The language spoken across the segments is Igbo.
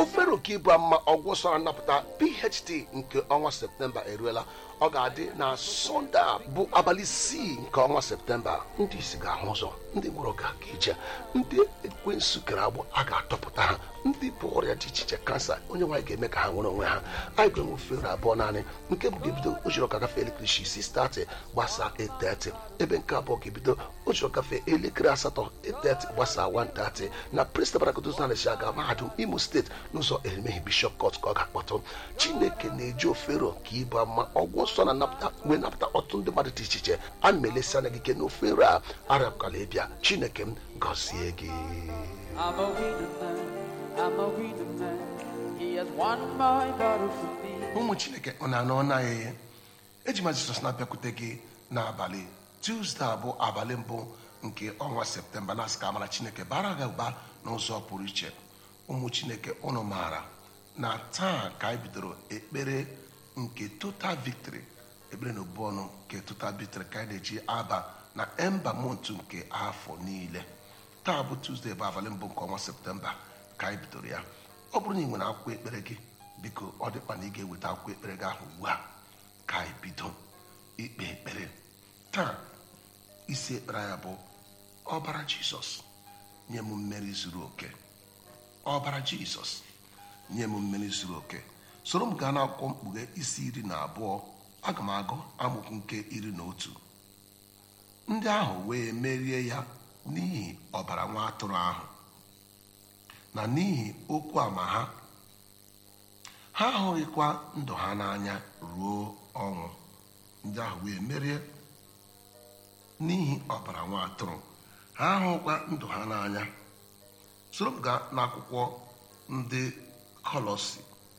ofere oke ibu ama ọgwụ sọrọ nnapụta phd nke ọnwa septemba eruela ọ ga-adị na sọnde a bụ abalị isii nke ọnwa septemba ndị isi ga-ahụ ụzọ ndị gwụrụ ga-aga ije ndị ekwensu kere agbụ a ga-atọpụta ha ndị bụ ọrịa dị iche iche kansa onye nwaanyị ga-eme ka ha nwere onwe ha anyị ga-enwe ofere abụọ naanị nke bụ ga-ebido ojiri ọka gafee elekere isii isi stati gbasaa 8:30 ebe nke abụọ ga-ebido ojiri ọkafe elekere asatọ 8:30 gbasaa 1:30 na prestabarakotosnalesi aga mahadum imo steeti n'ụzọ erimeghi bishọp kọt ka ọ ga-akpọtụ chineke na-eji ofero ka ịbụ ama ọgwụ nsọ na napụta wee napụta ọtụtụ ndị mmadụ dị iche iche a na-elesi anya gị ike na ofere a arapụkala ịbịa chineke m gọzie gị I'm a winner man. I'm a winner man. He has won my battle for me. ụmụ chineke ọ na-anọ ọ naghị eji ma jizọs na-abịakwute gị n'abalị tuzdee abụ abalị mbụ nke ọnwa septemba na ka amara chineke bara gị ụba n'ụzọ pụrụ iche ụmụ chineke ụnụ maara na taa ka anyị bidoro ekpere nke total victory ekpere na obu ọnụ nke total victory ka anyị na-eji aba na emba montu nke afọ niile taa bụ tuzdee bụ abalị mbụ nke ọnwa septemba ka anyị bidoro ya ọ bụrụ na ị nwere akwụkwọ ekpere gị biko ọ dịkwa na ị ga-eweta akwụkwọ ekpere gị ahụ ugbu a ka anyị bido ikpe ekpere taa isi ekpere ya bụ ọbara jizọs nye m mmeri zuru oke ọbara jizọs nye m mmeri zuru oke soro m gaa n'akwụkwọ mkpughe isi iri na abụọ aga m agụ amụkwu nke iri na otu ndị ahụ wee merie ya n'ihi ọbara nwa atụrụ ahụ na n'ihi okwu ama ha ha ahụghịkwa ndụ ha n'anya ruo ọnwụ ndị ahụ wee merie n'ihi ọbara nwa atụrụ ha ahụkwa ndụ ha n'anya soro m gaa n'akwụkwọ ndị kọlọsi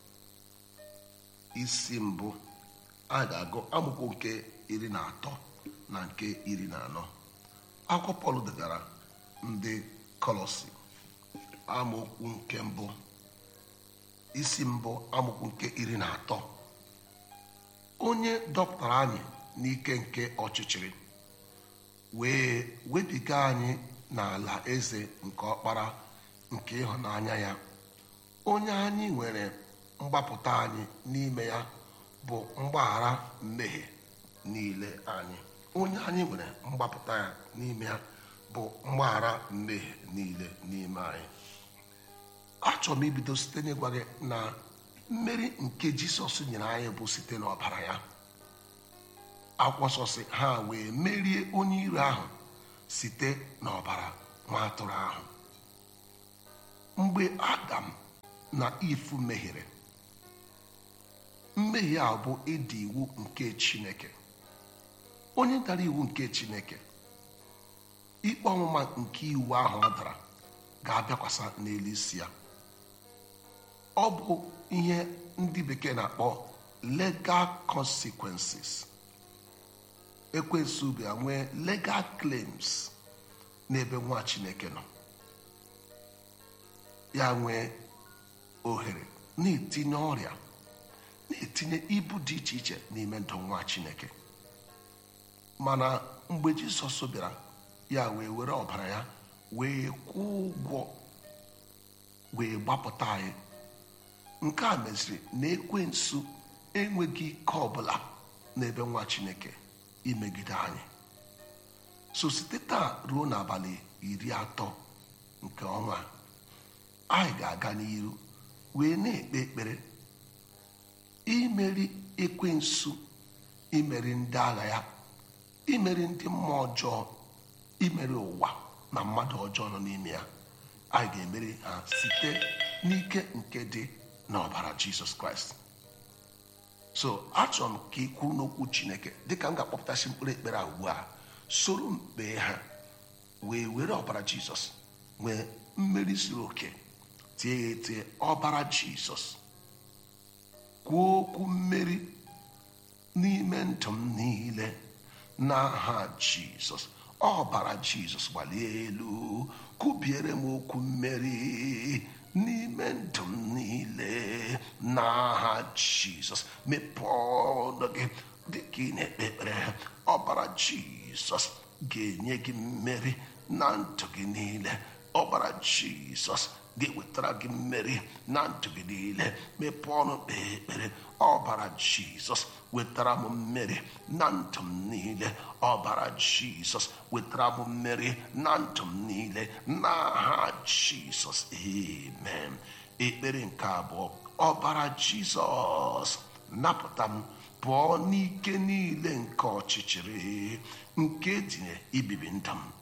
isi mbụ a ga-agụ amụkwu nke iri na atọ na nke iri na anọ akwụkwọ pọl degara ndị kọlọsi amaokwu nke mbụ isi mbụ amaokwu nke iri na atọ onye dọpụtara anyị n'ike nke ọchịchịrị wee webiga anyị n'ala eze nke ọkpara nke ịhụnanya ya onye anyị nwere mgbapụta anyị n'ime ya bụ mgbaghara mmehie niile anyị onye anyị nwere mgbapụta ya n'ime ya bụ mgbaghara mmehie niile n'ime anyị achọrọ m ibido site n'ịgwa gị na mmeri nke jisọs nyere anyị bụ site n'ọbara ya akwọsọsị ha wee merie onye iro ahụ site n'ọbara nwa atụrụ ahụ mgbe adam na ifu mehiere mmehie a bụ ịdị iwu nke chineke onye dara iwu nke chineke ikpe ọmụma nke iwu ahụ ọ dara ga-abịakwasa n'elu isi ya ọ bụ ihe ndị bekee na-akpọ legal consequences ekwensu bịa nwee legal claims n'ebe nwa chineke nọ ya nwee ohere na-etinye ọrịa na-etinye ibu dị iche iche n'ime ndụ nwa chineke mana mgbe jizọs bịara ya wee were ọbara ya wee kwụọ ụgwọ wee gbapụta anyị nke a meziri na ekwensu enweghị ike ọbụla n'ebe nwa chineke imegide anyị so site taa ruo n'abalị iri atọ nke ọnwa a, anyị ga-aga n'iru wee na-ekpe ekpere imeri ekwensu imeri ndị agha ya imeri ndị mmụọ ọjọọ imeri ụwa na mmadụ ọjọọ nọ n'ime ya anyị ga-emeri ha site n'ike nke dị n'ọbara jizọs kraịst so achọrọ m ka ị kwuru n'okwu chineke dịka m ga-akpọpụtasị mkpụrụ ekpere a ugbu a soro m kpee ha wee were ọbara jizọs nwee mmeri zuru oke tie ya etie ọbara jizọs kwuo okwu mmeri n'ime ndụ m niile n'aha jizọs ọbara jizọs gbalie elu kụbiere m okwu mmeri n'ime ndụ m niile n'aha jizọs mepee ọnụ gị dịka ị na-ekpe ekpere ọbara jizọs ga-enye gị mmeri na ndụ gị niile ọbara jizọs ga-ewetara gị mmeri na ndụ gị niile mepee ọnụ kpee ekpere ọbara jizọs wetara m mmeri na ndụ m niile ọbara jizọs wetara m mmeri na ndụ m niile n'aha jizọs amen ekpere nke abụọ ọbara jizọs napụta m pụọ n'ike niile nke ọchịchịrị nke dinye ibibi ndụ m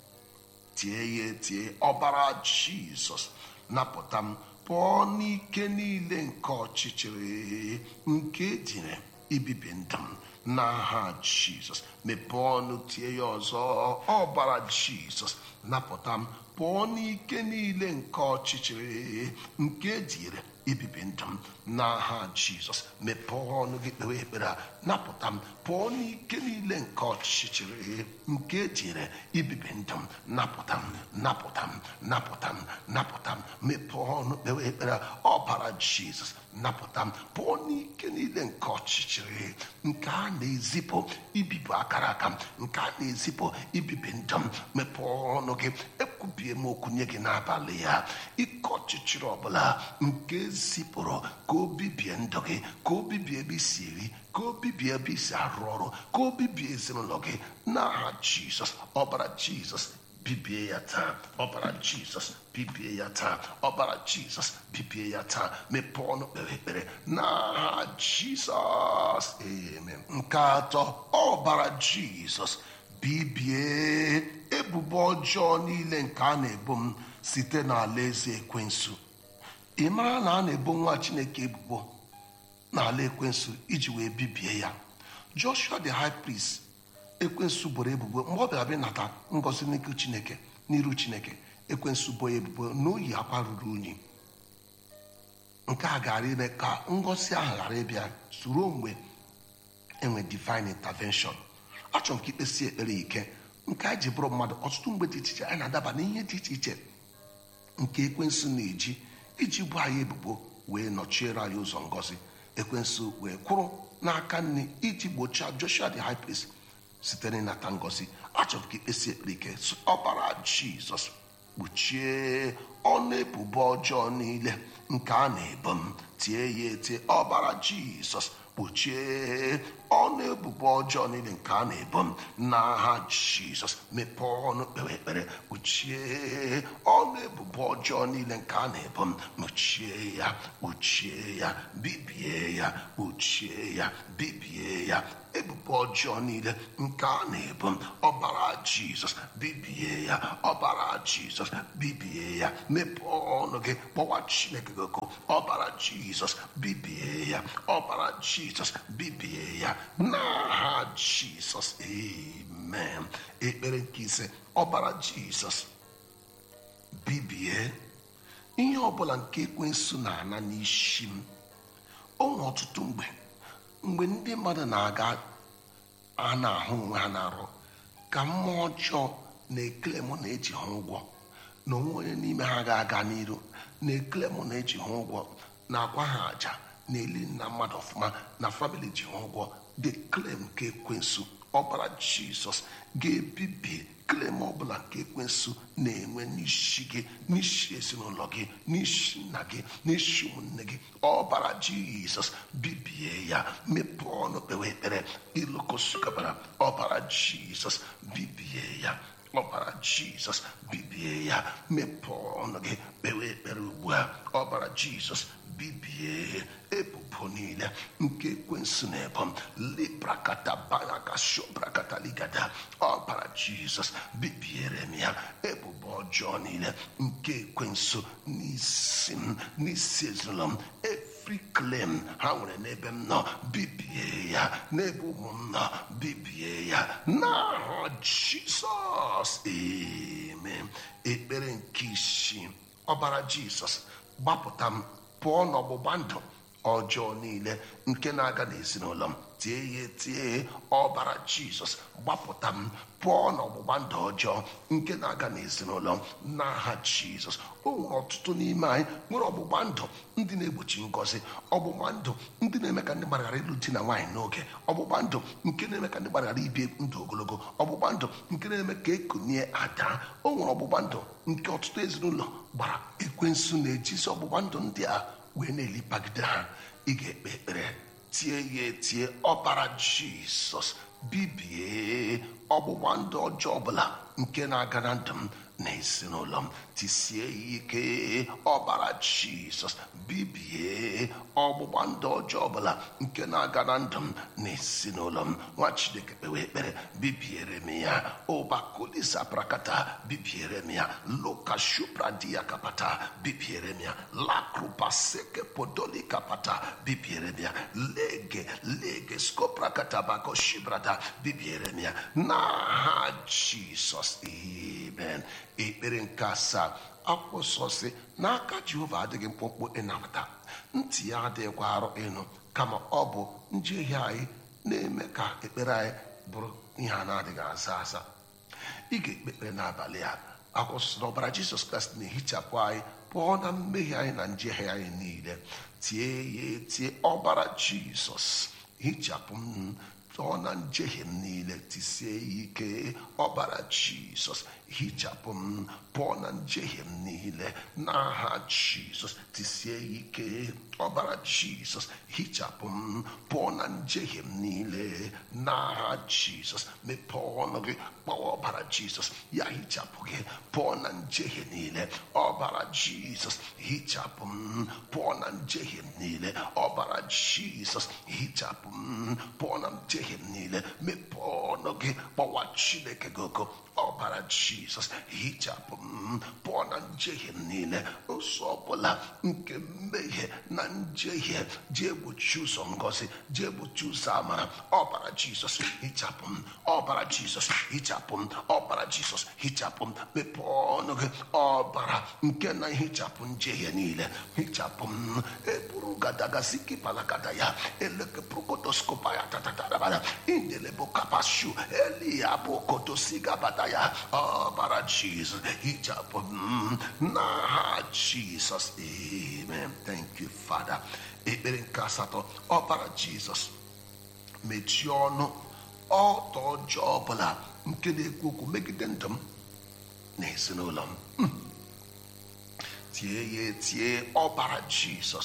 tie ya etie ọbara jizọs napụta m pụọ n'ike niile nke ọchịchịrị nke ejire ibibi ndụ m n'aha jizọs mepee ọnụ tie ya ọzọ ọbara jizọs napụta m pụọ n'ike niile nke ọchịchịrị nke ejire ibibi ndụ m n'aha jizọs mepee ọnụ gị kpewe ekpere a napụta m pụọ n'ike niile nke ọchịchịrị nke ejire ibibi ndụ m napụta m napụta m napụta m napụta m mepee ọnụ kpewe ekpere a ọbara jizọs napụta m pụọ n'ike niile nke ọchịchịrị nke a na-ezipụ ibibi akara aka m nke a na-ezipụ ibibi ndụ m mepee ọnụ gị ekwubie m okwu nye gị n'abalị ya ike ọchịchịrị ọbụla nke zipụrụ ka o bibie ndụ gị ka o bibie ebe isi eri ka o bibie ebe isi arụ ọrụ ka o bibie ezinụlọ gị n'aha jizọs ọbara jizọs bibie ya taa ọbara jizọs bibie ya taa ọbara jizọs bibie ya taa mepee ọnụ kpere ekpere n'aha jizọs amen nke atọ ọbara jizọs bibie ebubo ọjọọ niile nke a na-ebo m site n'ala eze ekwensu ị mara na a na-ebo nwa chineke ebubo n'ala ekwensu iji wee bibie ya joshua the high priest ekwensu boro ebubo mgbe ọ bịara bịa nata ngọzi n'ihu chineke n'iru chineke ekwensu bo ya ebubo na oyi akwa ruru unyi nke a gara ime ka ngọzi ahụ ghara ịbịa soro mgbe enwe divine intervention achọrọ m ka ikpesi ekpere ike nke a ji bụrụ mmadụ ọtụtụ mgbe dị iche iche anyị na-adaba n'ihe dị iche iche nke ekwensu na-eji iji bụ anyị ebubo wee nọchiere anyị ụzọ ngọzi ekwensu wee kwụrụ n'aka nne iji gbochie joshua the high priest site n'ịnata ngọzi achọrọ ka ikpesi ekpere ike sị, ọbara jizọs kpuchie ọnụ ebubo ọjọọ niile nke a na-ebo m tie ya etie ọbara jizọs kpuchie ọnụ ebubo ọjọọ niile nke a na-ebo m n'aha jizọs mepee ọnụ kpewe ekpere kpuchie ọnụ ebubo ọjọọ niile nke a na-ebo m kpuchie ya kpuchie ya bibie ya kpuchie ya bibie ya ebubo ọjọọ niile nke a na-ebo m ọbara jizọs bibie ya ọbara jizọs bibie ya mepee ọnụ gị kpọwa chineke gị oku ọbara jizọs bibie ya ọbara jizọs bibie ya n'aha jizọs amen ekpere nke ise ọbara jizọs bibie ihe ọbụla nke ekwensu na-ana n'isi m o nwere ọtụtụ mgbe mgbe ndị mmadụ na-aga a na-ahụ onwe ha na-arụ ka mmụọ ọjọọ na-ekele mụ na-eji ha ụgwọ na onwe onye n'ime ha ga-aga n'iru na-ekele mụ na-eji ha ụgwọ na-akwa ha àjà na-eli nna mmadụ ọfụma na famili ji ha ụgwọ the claim nke ekwensu ọbara jizọs ga-ebibi klem ọbụla nke ekwensu na-enwe n'isi gị n'isi ezinụlọ gị n'isi nna gị n'isi ụmụnne gị ọbara jizọs bibie ya mepee ọnụ kpewe ekpere ilokosukabara ọbara jizọs bibie ya ọbara jizọs bibie ya mepee ọnụ gị kpewe ekpere ugbu a ọbara jizọs bibie ebubo niile nke ekwensu na-ebo m librakata banakashobrakata ligada ọbara jizọs bibiere m ya ebubo ọjọọ niile nke ekwensu n'isi m n'isi ezinụlọ m every claim ha nwere n'ebe m nọ bibie ya n'ebe ụmụ m nọ bibie ya n'aha jizọs amen ekpere nke isii ọbara jizọs gbapụta m pụọ n'ọgbụgba ndụ ọjọọ niile nke na-aga n'ezinụlọ m tie ya tie ọbara jizọs gbapụta m pụọ n'ọgbụgba ndụ ọjọọ nke na-aga n'ezinụlọ m n'aha jizọs o nwere ọtụtụ n'ime anyị nwere ọgbụgba ndụ ndị na-egbochi ngọzi ọgbụgba ndụ ndị na-eme ka ndị gbaghara ịlụ di na nwaanyị n'oge ọgbụgba ndụ nke na-eme ka ndị gbaghara ibi ndụ ogologo ọgbụgba ndụ nke na-eme ka ekunie ada o nwere ọgbụgba ndụ nke ọtụtụ ezinụlọ gbara ekwensu na-ejizi ọgbụgba ndụ ndị a wee na-elipagide ha ị ga-ekpe ekpere tie ya etie ọbara jizọs bibie ọgbụgba ndụ ọjọọ ọbụla nke na-aga na ndụ m na ezinụlọ m tisie ya ike ọbara jizọs bibie ọgbụgba ndụ ọjọọ ọbụla nke na-aga na ndụ m na ezinụlọ m nwa chineke kpewe ekpere bibiere m ya ụbakulisa prakata bibiere m ya lokashupradia kapata bibiere m ya lakrupaseke podoli kapata bibiere m ya lege lege skoprakata bakoshibrata bibiere m ya n'aha jizọs amen ekpere nke asaa akwụkwọ nsọ si n'aka jehova adịghị mkpụmkpụ ịnapụta ntị ya adịghịkwa arụ ịnụ kama ọ bụ njehie anyị na-eme ka ekpere anyị bụrụ ihe a na-adịghị aza aza ị ga-ekpe ekpere n'abalị a akwụkwọ nsọ na ọbara jizọs kraịst na-ehichapụ anyị pụọ na mmehie anyị na njehie anyị niile tie ya etie ọbara jizọs hichapụ m pụọ na njehie m niile tisie ya ike ọbara jizọs hichapụ m pụọ na njehie m niile n'aha jizọs tisie ya ike ọbara jizọs hichapụ m pụọ na njehie m niile n'aha jizọs mepee ọnụ gị kpọọ ọbara jizọs ya hichapụ gị pụọ na njehie niile ọbara jizọs hichapụ m pụọ na njehie m niile ọbara jizọs hichapụ m pụọ na njehie m niile mepee ọnụ gị kpọwa chineke gị ogo ọbara jizọs hichapụ m pụọ na njehie m niile ụzọ ọbụla nke mmehie na njehie ji egbochi ụzọ ngọzi ji egbochi ụzọ amara ọbara jizọs hichapụ m ọbara jizọs hichapụ m ọbara jizọs hichapụ m mepee ọnụ gị ọbara nke na hichapụ njehie niile hichapụ m eburu gadagaziki palagada ya elekeprokotoskopa ya tatatarabara indelebo kapashu eliya bụ kotosigabada ya ọbara jizọs hichapụ m n'aha jizọs amen thank you father ekpere nke asatọ ọbara jizọs mechie ọnụ ọtọ ọjọọ ọbụla nke na-ekwu okwu megide ndụ m na ezinụlọ m tie ya etie ọbara jizọs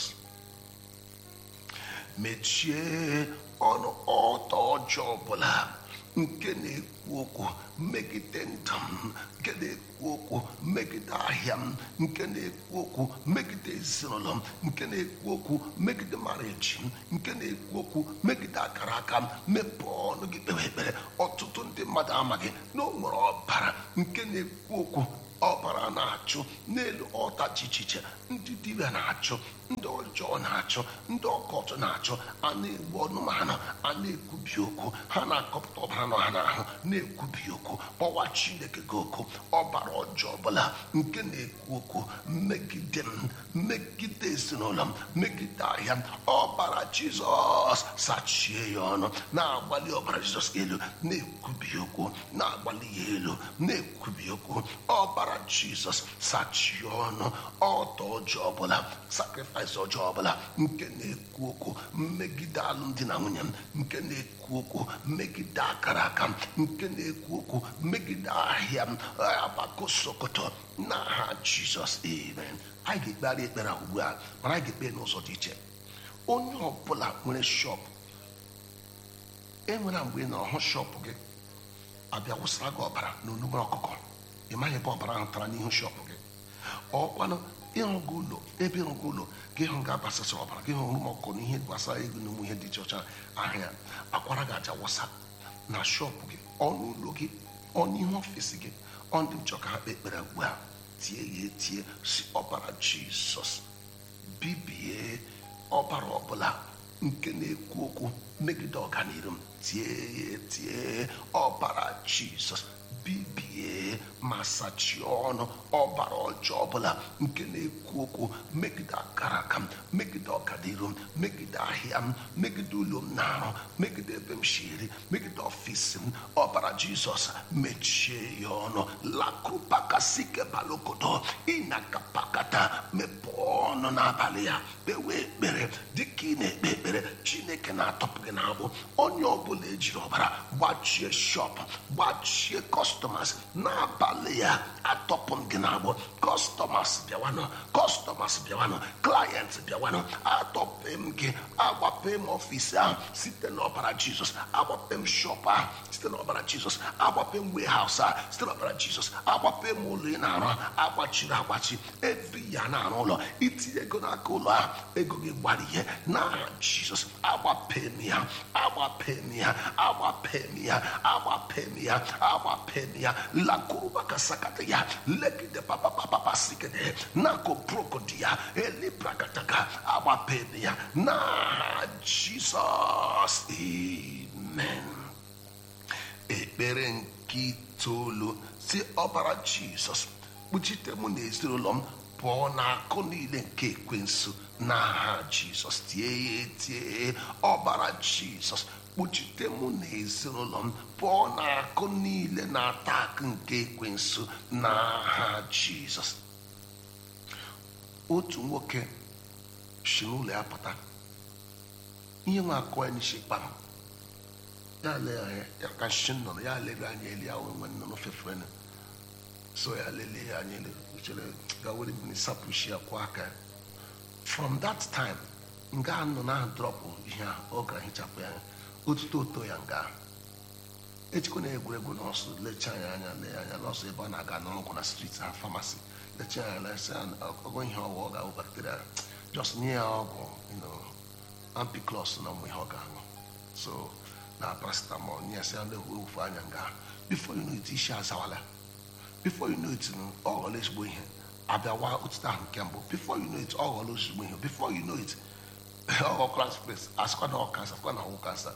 mechie ọnụ ọtọ ọjọọ ọbụla nke na-ekwu okwu megide ndụ m nke na-ekwu okwu megide ahịa m nke na-ekwu okwu megide ezinụlọ m nke na-ekwu okwu megide mareji m nke na-ekwu okwu megide akara aka m mepee ọnụ gị kpewe ekpere ọtụtụ ndị mmadụ amaghị na o nwere ọbara nke na-ekwu okwu ọbara na-achụ n'elu ọta dị iche iche ndị dibịa na-achụ ndị ọjọọ na-achụ ndị ọkọchọ na-achụ a na-egbu ọnụmanụ a na-ekwubi okwu ha na-akọpụta ọbara nọ ha n'ahụ na-ekwubi okwu kpọwa chineke gị okwu ọbara ọjọọ ọbụla nke na-ekwu okwu megide m megide ezinụlọ m megide ahịa m ọbara jizọs sachie ya ọnụ na-agbalị ọbara jizọs elu na-ekwubi okwu na-agbalị ya elu na-ekwubi okwu ọbara jizọs sachie ọnụ ọtọ ọjọọ ọbụla sakrifis ọjọọ ọbụla nke na-ekwu okwu mmegide alụmdi na nwunye m nke na-ekwu okwu megide akara aka m nke na-ekwu okwu megide ahịa m abakosokoto n'aha jizọs amen anyị ga-ekpegharị ekpere ahụ ugbu a mana anyị ga-ekpe n'ụzọ dị iche onye ọbụla nwere shọpụ enwere mgbe ị nọrọ hụ shọpụ gị abịa wụsara gị ọbara na onugbu ọkụkọ ị maghị ebe ọbara ahụ tara n'ihu shọpụ gị ọkwanụ ịhụ gị ụlọ ebe ịhụ gị ụlọ gị hụ ga-abasasị ọbara gị hụ ụmụ ọkụkọ na ihe gbasara ego na ụmụ ihe dị iche ọcha ahịa akwara gị aja wụsa na shọpụ gị ọnụ ụlọ gị ọnụ ihe ọfịs gị ọ ndị nchọ ka ha kpee ekpere ugbu a tie ya etie si ọbara jizọs bibie ọbara ọbụla nke na-ekwu okwu megide ọganiru m tie ya etie ọbara jizọs bibie ma sachie ọnụ ọbara ọjọọ ọbụla nke na-ekwu okwu megide akara aka m megide ọkadiru m megide ahịa m megide ụlọ m na-arụ megide ebe m shiri megide ọfisi m ọbara jizọs mechie ya ọnụ lakrupakasike balokodo ịnakapakata mepee ọnụ n'abalị ya kpewe ekpere dịka ị na-ekpe ekpere chineke na-atọpụ gị n'agbụ onye ọbụla ejiri ọbara gbachie shop gbachie kọstọmas n'abalị ya atọpụ m gị n'agbụ kọstọmas bịawanụ kọstọmas bịawanụ klayent bịawanụ atọpe m gị agbape m ọfisi ahụ site n'ọbara jizọs agbape m shop ahụ site n'ọbara jizọs agbape m warehouse ahụ site n'ọbara jizọs agbape m ụlọ ị na-arụ agbachiri agbachi every ya na-arụ ụlọ itinye ego n'aka ụlọ ahụ ego gị gbara ihe n'aha jizọs agbape m ya agbape m ya agbape m ya agbape m ya agbape m ya lakuruba sakata ya legide papapapapa sikede nako prokodi ya elibrakataka agbape m ya n'aha jizọs amen ekpere nke itoolu si ọbara jizọs kpuchite mụ na ezinụlọ m pụọ n'akụ niile nke ekwensu n'aha jizọs tie ya etie ọbara jizọs kpuchite mụ na ezinụlọ m pụọ n'akụ niile na-ata akụ nke ekwensu n'aha jizọs otu nwoke si n'ụlọ ya pụta ihe nwa akụ ya n'isi kpam ya lee anya ya ka nshi nnụnụ ya lere anya eli ahụ nwe nnụnụ fefere so ya lelee ya anya ele chere ga were mmiri sapụshi ya kwụọ aka ya from that time nga nnụnụ ahụ drọpụ ihe ahụ ọ gara hichapụ ya anya otuto oto ya nga ahụ echikwa na egwuregwu nọọsụ lechaa ya anya lee anya nọọsụ ebe ọ na-aga n'ọgwụ na street ha famasi lechaa ya lesi ọgwụ ihe ọgwụ ọ ga-awụ bakteria just nye ya ọgwụ you know, ampiclos na ụmụ ihe ọ ga-aṅụ so na paracetamol nye ya sị ya na-ewu anya nga ahụ before you know it isi azawala before you know it ọ ghọrọ ezigbo ihe abịawa otuto ahụ nke mbụ before you know it ọ ghọrọ ezigbo ihe before you know it ọ class place asịkwa na ọ kansa asịkwa na ọwụ kansa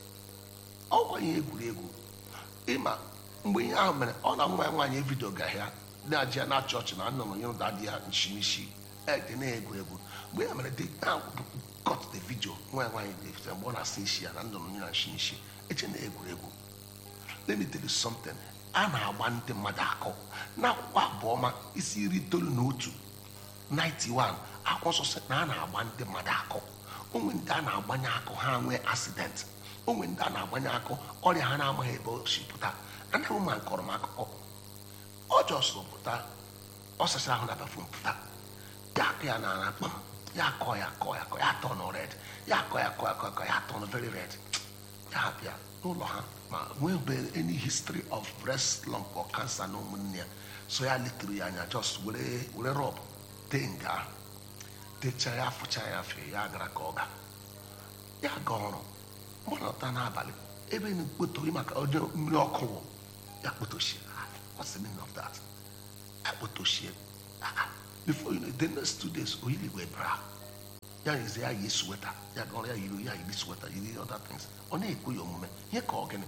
ọkwa ihe egwuregwu ịma mgbe ihe ahụ mere ọ na nwa ya nwaanyị vidio ga ya na-aji ya na chọọchị na nnụnụ nye ụda dị ya nshimishi ede na-egwuregwu mgbe ya mere cut the video nwa ya nwaanyị dị mgbe ọ na-asa isi ya na nnụnụ nye na nshimishi eche na egwuregwu let me tell you something a na-agba ndị mmadụ akụ n'akwụkwọ abụọma isi iri itoolu na otu 91 akwụkwọ nsọ sị na a na-agba ndị mmadụ akụ onwe ndị a na-agbanye akụ ha nwee accident onwe ndị a na-agbanye akụ ọrịa ha na-amaghị ebe o si pụta anaghị m ma nkọrọ m akụkọ ọ jọsụ pụta ọ sachara ahụ na bafum pụta ya akụ ya na akpam ya akọ ya akọ ya akọ ya atọ nụ red ya akọ ya akọ ya akọ ya akọ ya atọ nụ very red ya bịa n'ụlọ ha ma nwebe any history of breast lump or cancer na ụmụnne ya so ya letiri ya anya just were were rọb tee nga ahụ techaa ya afụcha ya afọ ya gara ka ọ ga ya ga ọrụ mgbọnọta n'abalị ebe na-ekpotori maka onye mmiri ọkụ wụ ya kpotochie what's the meaning of that ya kpotochie before you know the next two days oyiligwe bra ya yizi ya yi sweta ya ga ọrụ ya yiri ya yiri sweta yiri other things ọ na-ekwe ya omume ihe ka ọ gịnị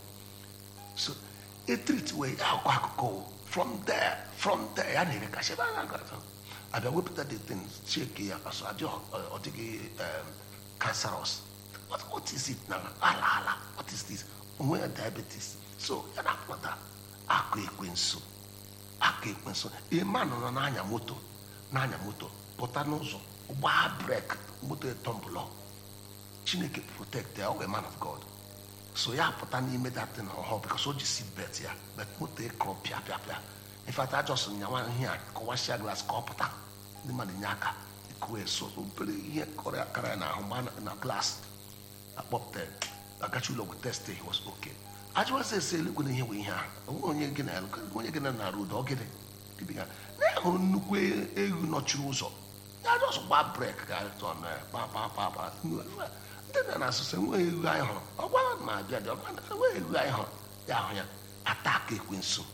so etrit wee ya akọ akụkọ wụ from there from there ya na-ere kasị ebe a na-agata abịa wepụta the things cheke ya asọ adị ọ dịghị cancerous what, what is it now ala ala what is this onwe ya diabetes so ya na-akpọta akụ ekwensu akụ ekwensu ịma nọ n'anya moto n'anya moto pụta n'ụzọ gbaa brek moto etọmbụlọ chineke protect ya ọ bụ a man of god so ya pụta n'ime datin ọhụụ bikos o ji seat belt ya bet moto ekọrọ pịa pịa pịa infat ajọs nyawa ihe a kọwashia glas ka ọ pụta ndị mmadụ nye aka ekuwe so obere ihe kọrọ ya kara ya n'ahụ gba na glas akpọpụta agachi ụlọ wet test he was okay ajụwazi ese eluigwe na ihe bụ ihe a onwe onye gị na onye gị na nara ụda ọgịdị dịbịa na ya hụrụ nnukwu ewu nọchiri ụzọ ya jọs gba brek ka tọn kpakpakpakpa ndị na na asụsụ enweghị ewu anyị hụrụ ọgwa ma abịa dị ọgwa enweghị ewu anyị hụrụ ya ahụ ya ataka ekwensu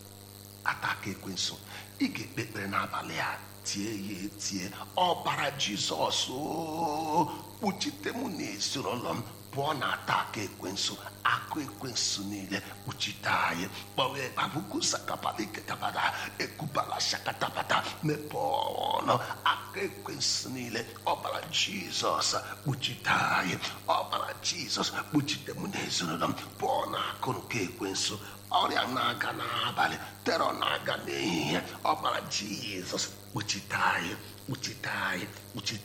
ataka ekwensu ị ga-ekpe ekpere n'abalị a tie ya etie ọbara jizọs kpuchite mụ na ezinụlọ m pụọ na ata aka ekwensu akụ ekwensu niile kpuchite anyị kpọwe babuku sakapalikekabada ekubala shakatabata mepee ọnụ aka ekwensu niile ọbara jizọs kpuchite anyị ọbara jizọs kpuchite mụ na ezinụlọ m pụọ na akụ nke ekwensu ọrịa na-aga n'abalị terọ na-aga n'ehihie ọbara jizọs kpuchite anyị kpuchite anyị kpuchite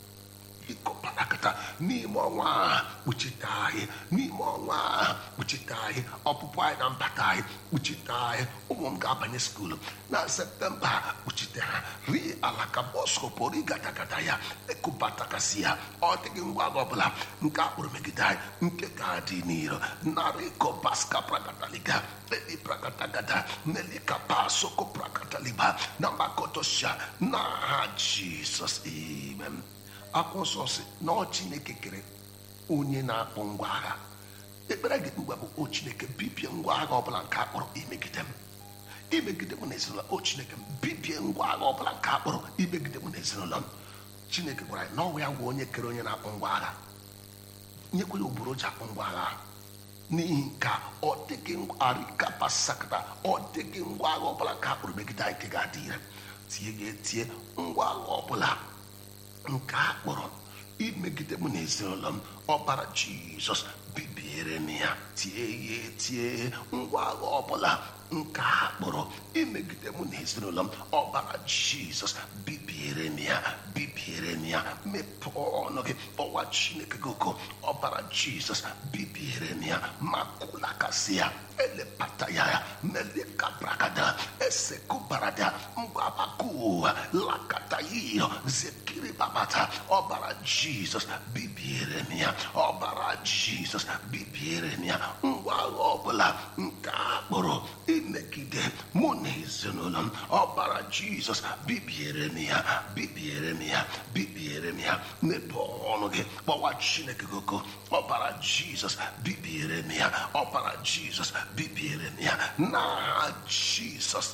ịkọparakata n'ime ọnwa a kpuchite anyị n'ime ọnwa a kpuchite anyị ọpụpụ anyị na mbata anyị kpuchite anyị ụmụ m ga-abanye skuulu na septemba a kpuchite ha ri alaka bọsko pụrụ ịgadagada ya ekụbatakasị ya ọ dịghị ngwa agha ọbụla nke akpụrụ megide anyị nke ga-adị n'iro narị kobaska prakataliga eli prakatagada nelika pasoko prakataliba na makotosha na ha jizọs amen akwụkwọ nsọ si na ọ chineke kere onye na-akpọ ngwa agha ekpere gị mgbe bụ o chineke bibie ngwa agha ọbụla nke akpọrọ imegide m imegide m na ezinụlọ o chineke m bibie ngwa agha ọbụla nke akpọrọ imegide m na ezinụlọ m chineke gwara anyị na ọnwa ya gwa onye kere onye na-akpọ ngwa agha nyekwa ya obodo ji akpọ ngwa agha n'ihi nke a, ọ dịghị arikapasakata ọ dịghị ngwa agha ọbụla nke akpọrọ megide anyị nke ga-adị ire tie ga etie ngwa agha ọbụla nke a kpọrọ imegide mụ na ezinụlọ m ọbara jizọs bibiere m ya tie ya etie ngwa agha ọbụla nke a kpọrọ imegide mụ na ezinụlọ m ọbara jizọs bibiere m ya bibiere m ya mepee ọnụ gị kpọwa chineke gị oko ọbara jizọs bibiere m ya makulakasị ya elepata ya melekabrakada esekubarada mgbabakuwa lakata yiyo zekiri babata ọbara jizọs bibiere m ya ọbara jizọs bibiere m ya ngwa agha ọbụla nke akpụrụ imegide mụ na ezinụlọ m ọbara jizọs bibiere m ya bibiere m ya bibiere m ya mepee ọnụ gị kpọwa chineke gị oko ọbara jizọs bibiere m ya ọbara jizọs bibiere m ya n'aha jizọs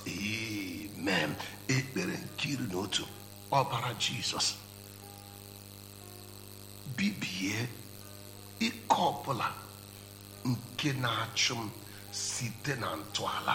amen ekpere nke iri na otu ọbara jizọs bibie ike ọbụla nke na-achụ m site na ntọala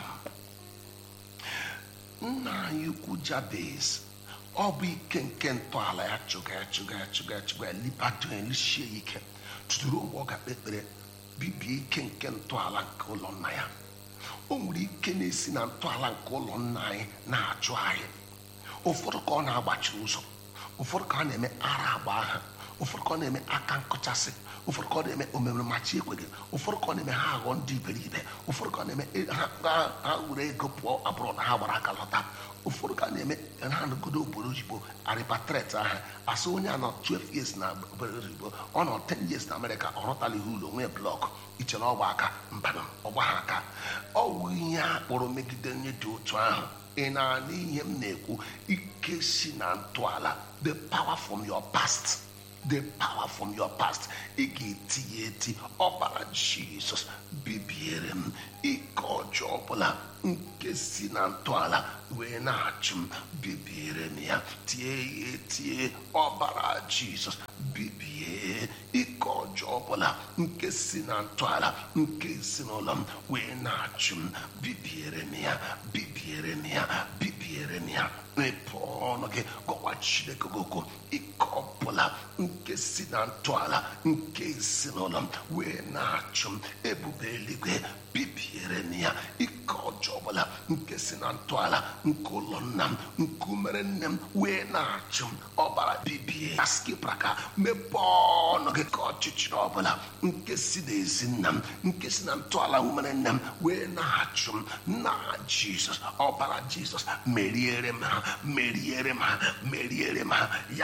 m nna anyị ukwu jabez ọ bụ ike nke ntọala ya chụga ya chụga ya chụga ya chụga ya libato ya lisie ya ike tuturu mgbe ọ ga-akpe ekpere bibie ike nke ntọala nke ụlọ nna ya o nwere ike na-esi na ntọala nke ụlọ nna anyị na-achụ anyị ụfọdụ ka ọ na-agbachi ụzọ ụfọdụ ka ọ na-eme ara agba aha ụfọdụ ka ọ na-eme aka nkụchasị ụfọdụ ka ọ na-eme omeme machi ekweghị ụfọdụ ka ọ na-eme ha aghọ ndị iberibe ụfọdụ ka ọ na-eme ha ha- ha were ego pụọ abụrụ na ha gbara aka lọta ụfọdụ ka a na-eme ha nọgodo obodo oyibo arịpatret aha asị onye a nọ 12 years na obodo oyibo ọ nọ 10 years na amerịka ọ rụtala ihe ụlọ nwee blọk ichere ọgba aka mbanụ ọgba ha aka ọ wụ ihe a kpọrọ megide onye dị otu ahụ ị na-anụ ihe m na-ekwu ike si na ntọala the power from your past the power from your past ị ga-eti ya eti ọbara jizọs bibiere m ike ọjọọ ọbụla nke si na ntọala wee na-achụ m bibiere m ya tie ya etie ọbara jizọs bibie ike ọjọọ ọbụla nke si na ntọala nke ezinụlọ m wee na-achụ m bibiere m ya bibiere m ya bibiere m ya mepee ọnụ gị gọwa chineke gị okwu ike ọbụla nke si na ntọala nke ezinụlọ m wee na-achụ m ebube eluigwe bibiere m ya ike ọjọọ ọbụla nke si na ntọala nke ụlọ nna m nke umere nne m wee na-achụ m ọbara bibie askipraka mepee ọnụ gị ka ọchịchịrị ọbụla nke si n'ezi nna m nke si na ntọala umere nne m wee na-achụ m na jizọs ọbara jizọs meriere m ha meriere m ha meriere m ha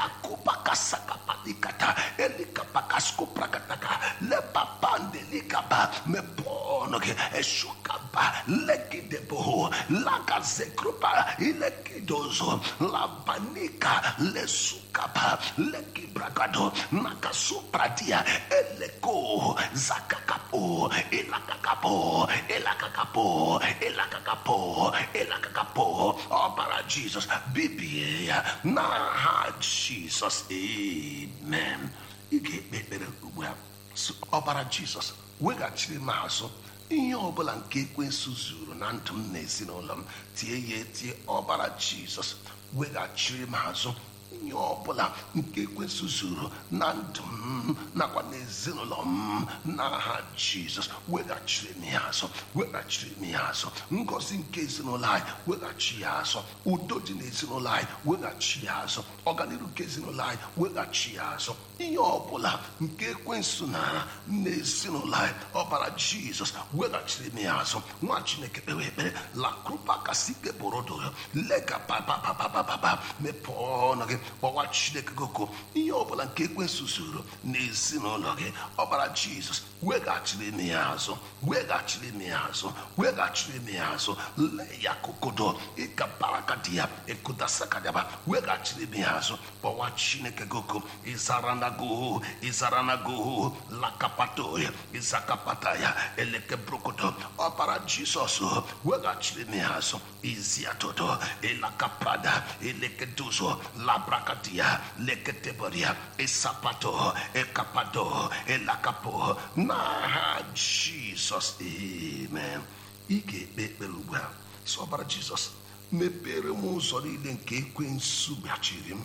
yakụbakasakapalikata elikapakaskoprakataka lepapandelikaba mepee ọnụ gị eshukaba legideboho lagazekrupa ilekidozo labanika lesukaba lekibragado nakasupradia eleko zakakapo ilakakapo ilakakapo ilakakapo ilakakapo ọbara jizọs bibie ya n'aha jizọs amen ị ga-ekpe ekpere ugbu a sị, ọbara jizọs weghachiri m azụ ihe ọbụla nke ekwensu zuru na ndụ m na ezinụlọ m tie ya etie ọbara jizọs weghachiri m azụ ihe ọbụla nke ekwensu zuru na ndụ m nakwa n'ezinụlọ m n'aha jizọs weghachiri m ya azụ weghachiri m ya azụ ngọzi nke ezinụlọ anyị weghachi ya azụ udo dị n'ezinụlọ anyị weghachi ya azụ ọganiru nke ezinụlọ anyị weghachi ya azụ ihe ọbụla nke ekwensu nara n'ezinụlọ anyị ọbara jizọs weghachiri m ya azụ nwa chineke kpewe ekpere lakrupa kasike borodo lega papapapapapa mepee ọnụ gị kpọwa chineke goko ihe ọbụla nke ekwensu zuru n'ezinụlọ gị ọbara jizọs weghachiri m ya azụ weghachiri m ya azụ weghachiri m ya azụ lee ya kokodo ịkabarakadi ya ekudasakadaba weghachiri m ya azụ kpọwa chineke goko ịzaranago ịzaranago lakapato ya ịzakapata ya elekebrokodo ọbara jizọs weghachiri m ya azụ iziatodo elakapada elekeduzo labrakadia leketeboria esapato ekapado elakapo n'aha jizọs amen ị ga-ekpe ekpere ugbu a sị ọbara jizọs mepere m ụzọ niile nke ekwensu gbachiri m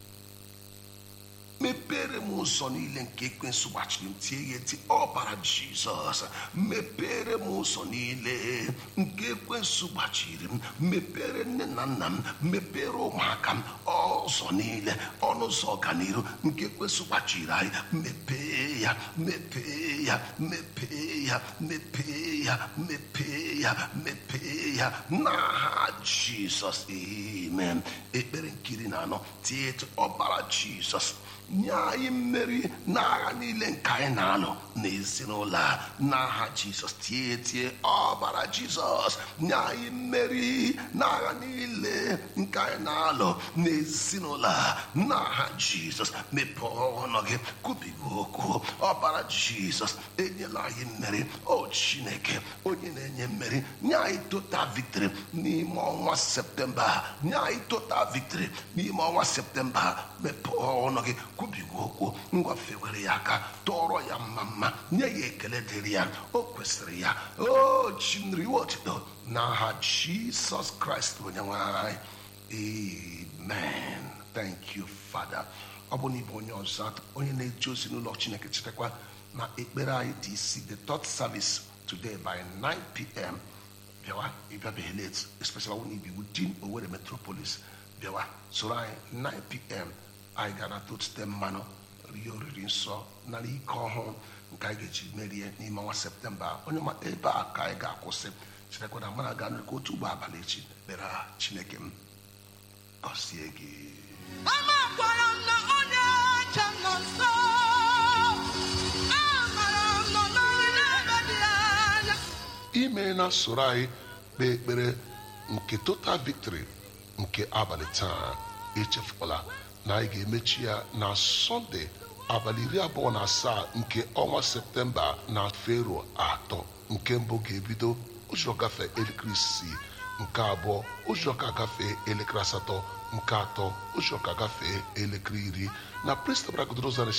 mepere m ụzọ niile nke ekwensu gbachiri m tie ya eti ọbara jizọs mepere m ụzọ niile nke ekwensu gbachiri m mepere nne na nna m mepere ụmụaka m ụzọ niile ọnụ ụzọ ọganiru nke ekwensu gbachiri anyị mepee ya mepee ya mepee ya mepee ya mepee ya mepee ya n'aha jizọs amen ekpere nkiri na anọ tie etu ọbara jizọs nye anyị mmeri n'agha niile nke anyị na-alụ n'ezinụlọ a n'aha jizọs tie tie ọbara jizọs nye anyị mmeri n'agha niile nke anyị na-alụ n'ezinụlọ a n'aha jizọs mepee ọnụ gị kwubigo okwu ọbara jizọs enyela anyị mmeri o chineke onye na-enye mmeri nye anyị total victory n'ime ọnwa septemba a. nye anyị total victory n'ime ọnwa septemba a. mepee ọnụ gị kwubigo okwu ngwafewere ya aka tụọrọ ya mma mma nye ya ekele dịrị ya o kwesịrị ya o chinriwe otuto n'aha jisọs kraịst onye nwe anyị amen thank you father ọ bụ na ịbụ onye ọzọ onye na-eje ozi n'ụlọ chineke chetakwa na ekpere anyị dị isi the third service today by 9 p.m. bịawa ịbịabeghị late especially when ibi within Owerri metropolis bịawa soro anyị 9 p.m. anyị ga na tote mmanụ rie oriri nsọ nara ike ọhụụ nke anyị ga-eji merie n'ime ọnwa septemba onye ma ebe a ka anyị ga-akwụsị chetakwa na mana ga ka otu ụgbọ abalị echi kpere chineke m gọzie gị Amakwara m na onye ọcha nọ nso. Amara m nọ n'ọrụ n'ebe dị anya. ime na soro anyị kpee ekpere nke total victory nke abalị taa echefukwala na anyị ga-emechi ya na sọnde abalị iri abụọ na asaa nke ọnwa septemba na fero atọ nke mbụ ga-ebido ụzọ gafee elekere isii nke abụọ ụzọ ka gafee elekere asatọ nke atọ ụzọ ka gafee elekere iri na prist bragodrozan